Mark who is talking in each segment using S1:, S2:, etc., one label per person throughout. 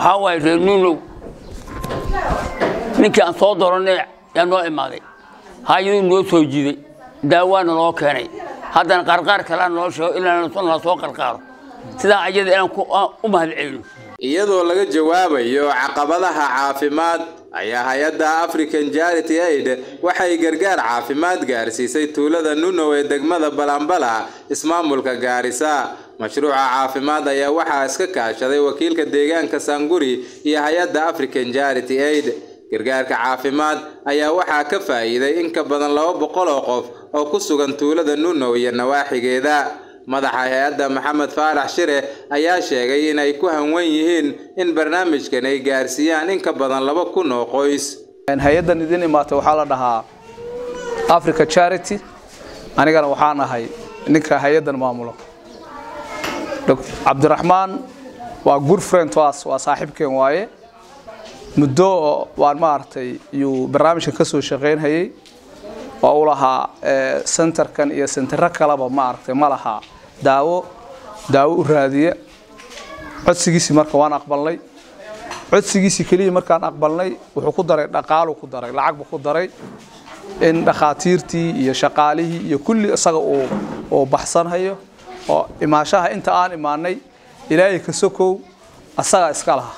S1: waxaa waaye reer nuunow ninkii aan soo doranay yaa noo imaaday haayaduu noo soo jiiday daawaana noo keenay haddana qarqaar kalea noo sheego ilaa la soo qarqaaro sidaa ayada inaan u mahad celino
S2: iyadoo laga jawaabayo caqabadaha caafimaad ayaa hay-adda african charity aid waxay gargaar caafimaad gaarsiisay tuulada nunow ee degmada balambala ismaamulka gaarisa mashruuca caafimaad ayaa waxaa iska kaashaday wakiilka deegaanka sanguri iyo hay-adda african charity aid gargaarka caafimaad ayaa waxaa ka faa'iiday in ka badan laba boqol oo qof oo ku sugan tuulada nunow iyo nawaaxigeeda madaxa hay-adda maxamed faarax shire ayaa sheegay inay ku hanwan yihiin in barnaamijkan ay gaarsiiyaan in ka badan laba kun oo qoys
S3: hay-addan idin imaatay waxaa la dhahaa africa charity anigana waxaan ahay ninka hay-addan maamulo cabdiraxmaan waa good friend to us waa saaxiibkeen waaye muddo waan maaragtay yuu barnaamijkan ka soo shaqaynhayay oo u lahaa centerkan iyo sentero kaleba maaragtay ma lahaa daawo daawo u raadiya codsigiisii marka waan aqbalnay codsigiisii keliya markaan aqbalnay wuxuu ku daray dhaqaalu ku daray lacag buu ku daray in dhakhaatiirtii iyo shaqaalihii iyo kulli isaga uu uu baxsanhayo oo imaashaha inta aan imaanay ilaahay ka sokow asaga iska lahaa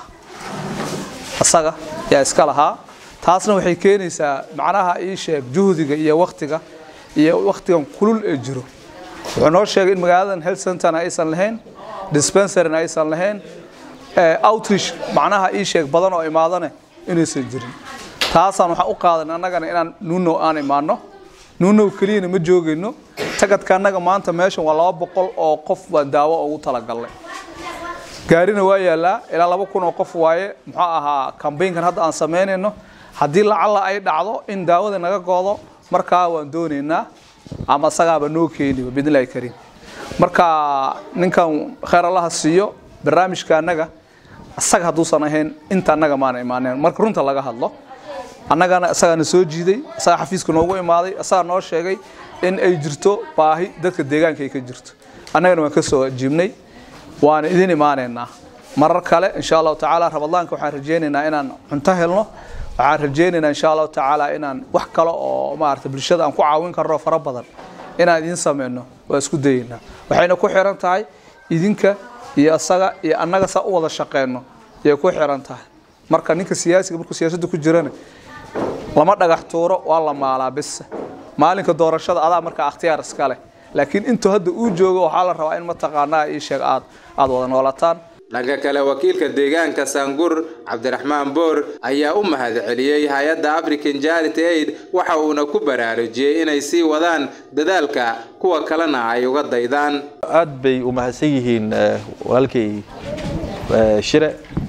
S3: asaga yaa iska lahaa taasna waxay keenaysaa macnaha ii sheeg juhdiga iyo waktiga iyo waktigan kulul ee jiro wuxuu noo sheegay in magaaladan health centerna aysan lahayn dispensaryna aysan lahayn outreach macnaha ii sheeg badan oo imaadane inaysan jirin taasaan waxaan u qaadan annagana inaan nuunow aan imaano nuunow keliyana ma joogayno tagadka annaga maanta meeshan waa laba boqol oo qof baan daawo ugu talagalnay gaarina waa yaallaa ilaa laba kun oo qof waaye muxuu ahaa kambaynkan hadda aan samaynayno haddii lacalla ay dhacdo in daawada naga goodo markaa waan doonaynaa ama isagaaba noo keeniba bidnillahi kariim marka ninkan khayr allaha siiyo barnaamijka annaga isaga hadduusan ahayn inta annaga maana imaaneen marka runta laga hadlo annagana isagaana soo jiiday isagaa xafiiska noogu imaaday isagaa noo sheegay in ay jirto baahi dadka deegaanka ay ka jirto annagana waan ka soo jiibnay waana idin imaaneynaa marar kale insha allahu tacaala ramadaanka waxaan rajaynaynaa inaan cunto helno waxaan rajaynaynaa insha allahu tacaala inaan wax kale oo maarata bulshada aan ku caawin karno fara badan inaan idin sameyno waa isku dayeynaa waxayna ku xiran tahay idinka iyo isaga iyo annaga saa u wada shaqeyno ayay ku xiran tahay marka ninka siyaasiga markuu siyaasadda ku jirana lama dhagax tuuro waa la maalaa bis maalinka doorashada adaa marka akhtiyaar iska leh laakiin intuu hadda uu joogo waxaa la rabaa in mataqaanaa ii sheeg aad aad wada noolataan
S2: dhanka kale wakiilka deegaanka sangur cabdiraxmaan boor ayaa u mahad celiyey hay-adda african charity aid waxa uuna ku baraarujiyey inay sii wadaan dadaalka kuwa kalena ay uga daydaan
S4: aad bay u mahadsan yihiin walaalkay shire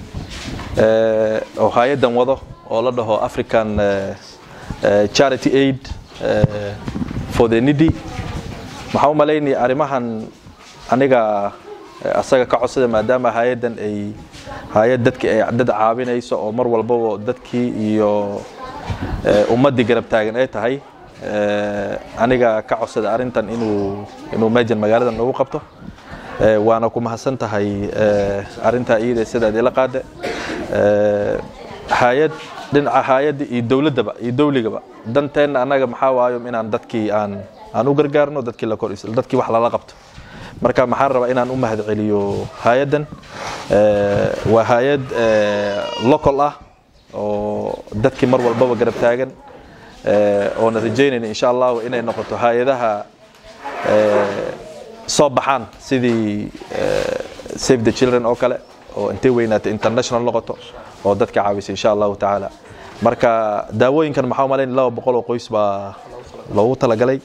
S4: oo hay-addan wado oo la dhaho african charity aid for the needy waxaan u malaynaya arrimahan aniga asaga ka codsada maadaama hay-addan ay hay-ad dadki ay dad caawinayso oo mar walbaba dadkii iyo ummaddii garab taagan ay tahay aniga ka codsada arrintan inuu inuu meejan magaalada noogu qabto waana ku mahadsan tahay arrintaa iyada sidaad ila qaade hay-ad dhinaca hay-adda iyo dowladdaba iyo dowligaba danteenna annaga maxaa waayo inaan dadkii aan aan u gargaarno dadkii la kor dadkii wax lala qabto marka maxaan rabaa inaan u mahad celiyo hay-addan waa hay-ad local ah oo dadkii mar walbaba garab taagan oona rajaynayna insha allahu inay noqoto hay-adaha soo baxaan sidii save the children oo kale oo intay weynaata international noqoto oo dadka caawisa insha allahu tacaala marka daawooyinkan maxaa malayn laba boqol oo qoys baa loogu talagalay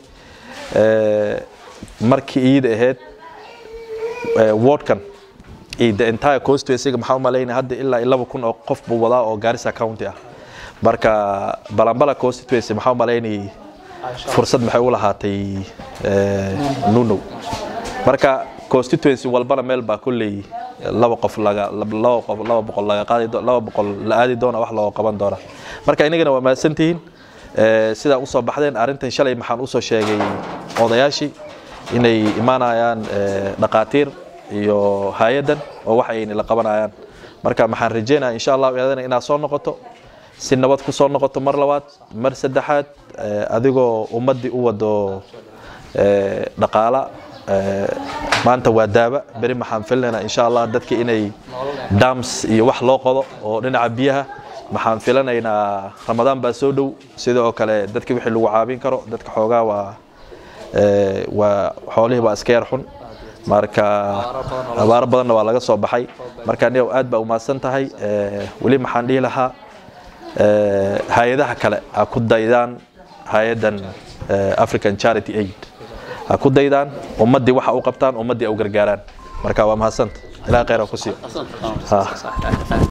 S4: markii iyada ahayd wardkan iyo the entire constituency maxaa malaynaya hadda ilaa laba kun oo qof buu wadaa oo Garissa County ah marka Balambala constituency maxaa malaynaya fursad maxay u lahaatay Nuno marka constituency walbana meel baa kulley laba qof laga laba qof laba boqol laga qaadi laba boqol la aadi doona wax loo qaban doona marka inagana waa mahadsantihiin sidaa usoo baxdeen arrintan shalay maxaan usoo sheegay odayaashii inay imaanayaan dhaqaatiir iyo hay-addan oo wax ayna la qabanayaan marka maxaan rajeynaya insha allah iyadana inaad soo noqoto si nabad ku soo noqoto mar labaad mar saddexaad adigoo ummaddii u wado dhaqaala maanta waa daaba beri maxaan filnaynaa insha allah dadka inay dams iyo wax loo qodo oo dhinaca biyaha maxaan filanaynaa ramadaan baa soo dhow sidoo kale dadka wixii lagu caabin karo dadka xoogaa waa waa xoolihii baa iska yar xun marka abaaro badanna waa laga soo baxay marka aniga aad baa umahadsan tahay weli maxaan dhihi lahaa hay-adaha kale ha ku daydaan hay-adan african charity aid ha ku daydaan ummaddii waxa u qabtaan ummaddii u gargaaraan marka waa mahadsanta ilaha khayr ha ku siiyo